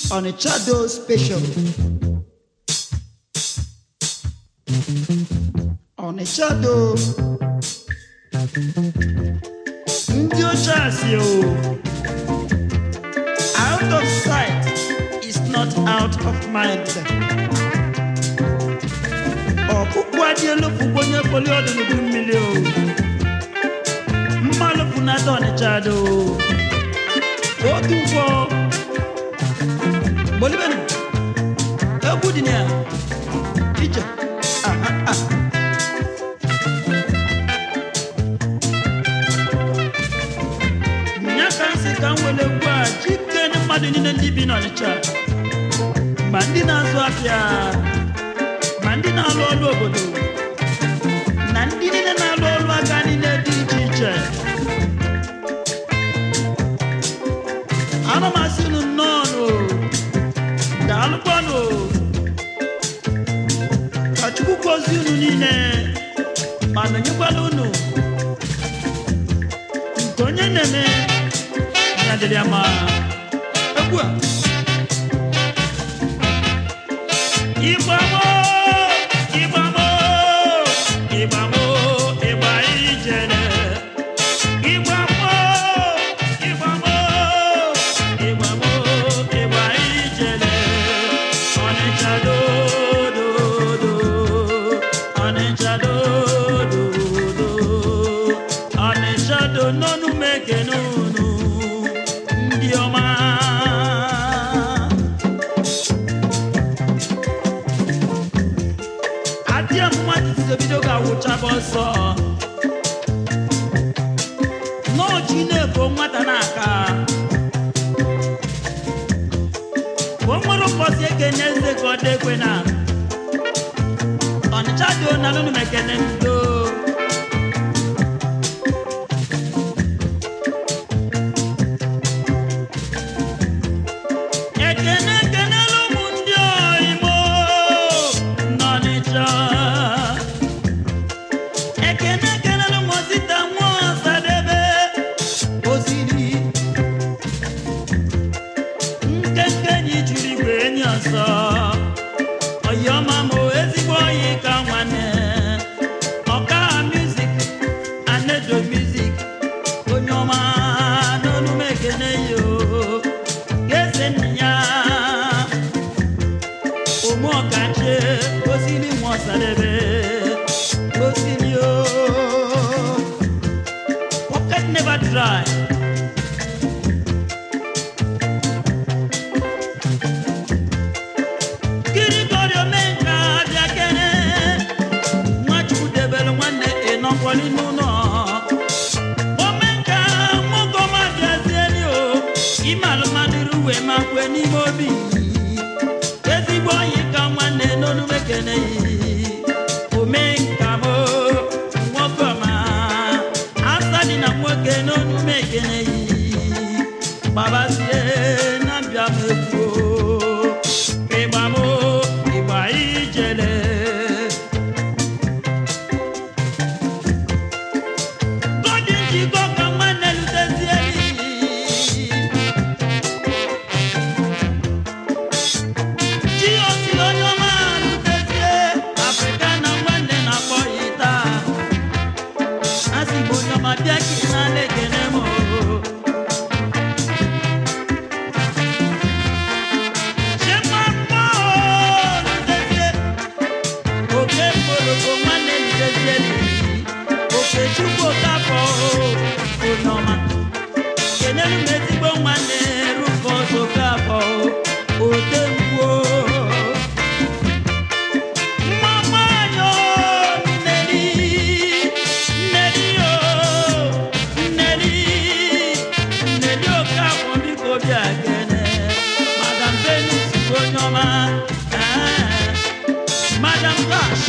Onitsha Do Special. Onitsha Do. Ndị oche asị o. Out of sight is not out of mind. Ọkpụkpụ adị elu fụkwa onye kpoli ọdụ n'udu mmiri o. Mmalụ funata Onitsha Do. Otu nkwọ. Bolibenu. Egwu dị na ya. Ije. Ah, ah, ah. nya ka nsị ka m were egwu a chike ndị mmadụ niile ndị bi n'Ọnịcha ma ndị na-azụ afịa ma ndị na-alụ ọrụ obodo na ndị niile na-alụ ọrụ aka niile dị iche iche ana m asị unu nnọọ nụ daalụkwanụ ka Chukwu gozie unu niile ma nọnyekwala unu nke onye na-eme ya dịrị ya ma egwu a ịgbamo ịgbamo ịgbamo ịgba ijere ịgbamo ịgbamo ịgbamo ịgba ijere ọnịcha dododo ọnịcha dododo ọnịcha do n'ọnụ mekene unu ndị ọma adịa mmadụ bido ga-awụchaba ọsọ n'oji na-ebo nwata n'aka o nwere ụbọchị ekene eze ka ọ dị ekwe na ọnịcha dị na n'ọnụ mekene ndo ekene ekenela ụmụ ndị oyimo n'Ọnịcha ekene ekenela ụmụ sita nwa ọsadebe osiri nkenke enyi juru igwe enyi ọsọ ọyọma ma ezigbo oyi ka nwanne ọka music anedo music onye ọma n'onu m ekene yo eze nna ya ụmụ ọkache osiri nwa ọsadebe osiri o pocket never dry kirikori omenka bịa kene nwachukwu debere nwanne ịnọkwali n'ụlọ omenka nwoke bịazieli o imalụ mmadụ uwe ma kwe n'ime obi ezigbo onyi ka nwanne n'olu ekene omenka mo nwoke ọma asa dị na nwoke n'olu ekene gbabazie na mbịa m egwu ịgba m ịgba ijele Gọdị njikọ ka nwanne lutezie Chi osi onye ọma lutezie Afrịka na nwanne na-akpọ ya taa Asị bụ onye ọma bịa ka ị na-ala ekene m Chema mma lutezie Oke mgboroko nwanne lutezie Oke chukwu okafọ onye ọma kenelu m ezigbo nwanne rufọs okafọ ote ngwuo mma nwanyị o, nneri nneri o nneri nneri okafọ biko bịa kene madam venus bụ onye ọma Ah, madam dash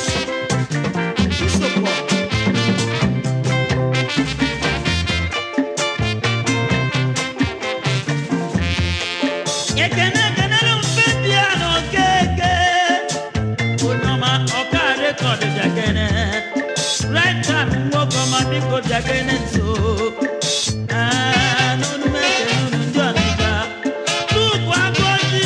nsogbu ekene ekenere mfe bịa n'okeke onye ọma ọka rekọd bịakene right time nwoke ọma biko bịakene nso Ah, n'onu m ekene unu ndị ọnịcha tupu agụ ojii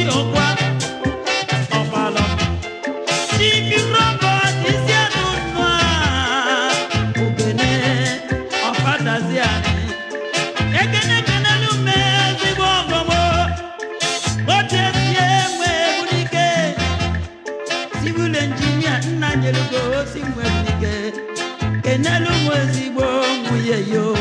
ọkwa ọkwalọ Chibi Robert isi anụ nnụ a ogene ọfadazi anyị ekene kenelu m ezigbo ọgọmọ ochesie nwe ebunike civil engineer nna nyelugo osi nwe ebunike kenelu m ezigbo nwunye yo